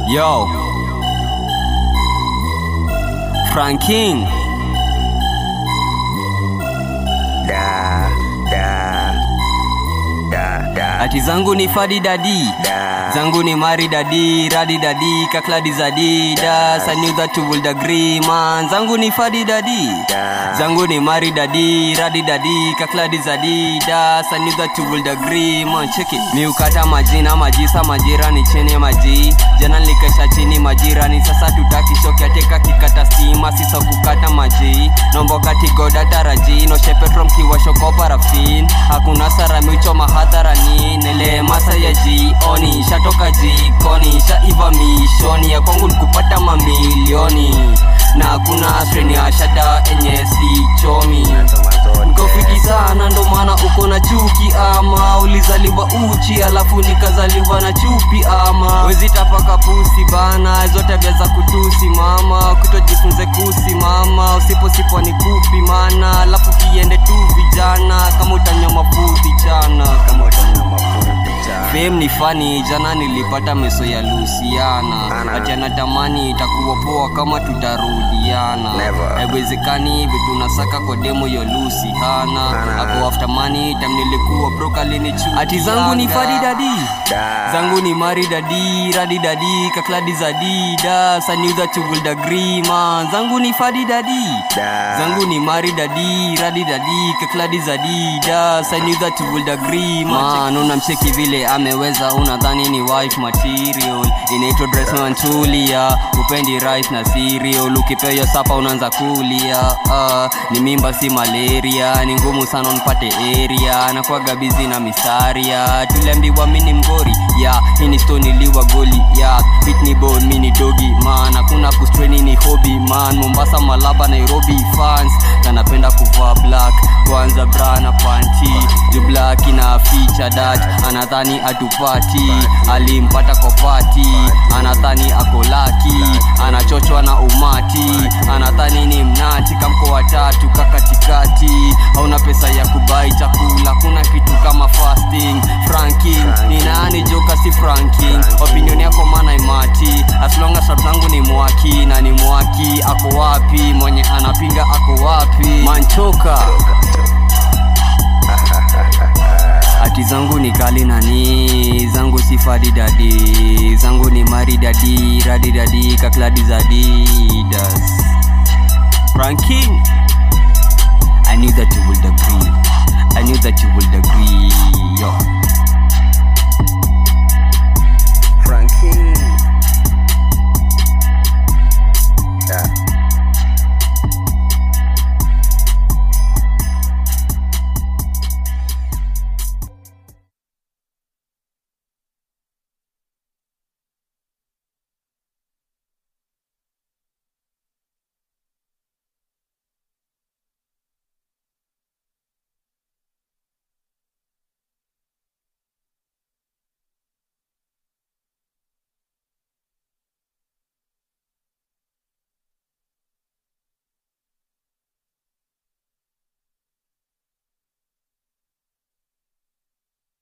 Yo. Frank King. da da da da Ati zangu ni fadi dadi. da Zangu ni mari dadi, radi dadi, kakladi zadi, das. I knew that you would agree, man. Zangu ni fadi dadi. da Zangu ni mari dadi, radi dadi, kakladi zadi, das. I knew that you would agree, man. Check it. Mi ukata majina, majisa, majirani chini ya maji. Jana nilikesha chini majirani, sasa tutaki shoki ateka kikata stima, sisa kukata maji. Nombo kati goda taraji, no shepetro mkiwasho kwa parafin. Hakuna sara miuchoma hadharani, nele masa ya jioni. Shatoka jikoni, shaiva mishoni, ya kwangu nikupata mamilioni. Na hakuna streni ya shada enye si chomi Nkofiki sana ndo maana uko na chuki ama ulizaliwa uchi alafu nikazaliwa na chupi ama wezi tapaka pusi bana hizo tabia za kutusi mama kutojifunze kusi mama usiposipo ni kupi mana alafu kiende tu vijana kama utanyoma fupi chana kama utanyama mafupi cha Fame ni fani, jana nilipata meso ya Luciana Ana. ati anatamani itakuwa poa kama tutarudiana. Never. Haiwezekani vitu nasaka kwa demo ya Lucy hana Ana. ako after money time nilikuwa broke alinichukia. Ati zangu ni fadi dadi da zangu ni mari dadi radi dadi kakladi zadi das I knew that you would agree man zangu ni fadi dadi da zangu ni mari dadi radi dadi kakladi zadi das I knew that you would agree man unamcheki vile ameweza unadhani ni wife material inaitwa dress manchulia upendi rice na cereal ukipewa sapa unaanza kulia uh, ni mimba si malaria ni ngumu sana unpate area nakwaga bizi na misaria tuliambiwa mini mgori ya hii ni stone iliwa goli ya bit ni bone mini dogi man hakuna kustreni ni hobby man mombasa malaba nairobi fans kanapenda kuvaa black kwanza bra na panti juu black ina ficha dat anadhani atupati alimpata kwa pati anadhani ako laki anachochwa na umati anadhani ni mnati kamko watatu kakatikati hauna pesa ya kubai chakula kuna kitu kama fasting franking ni nani joka si franking opinion yako mana imati as long as rap zangu ni mwaki na ni mwaki ako wapi mwenye anapinga ako wapi manchoka ati zangu ni kali nani zangu si fadi dadi zangu ni mari dadi radi dadi kakladi zadidas franking i knew that you would agree i knew that you would agree yo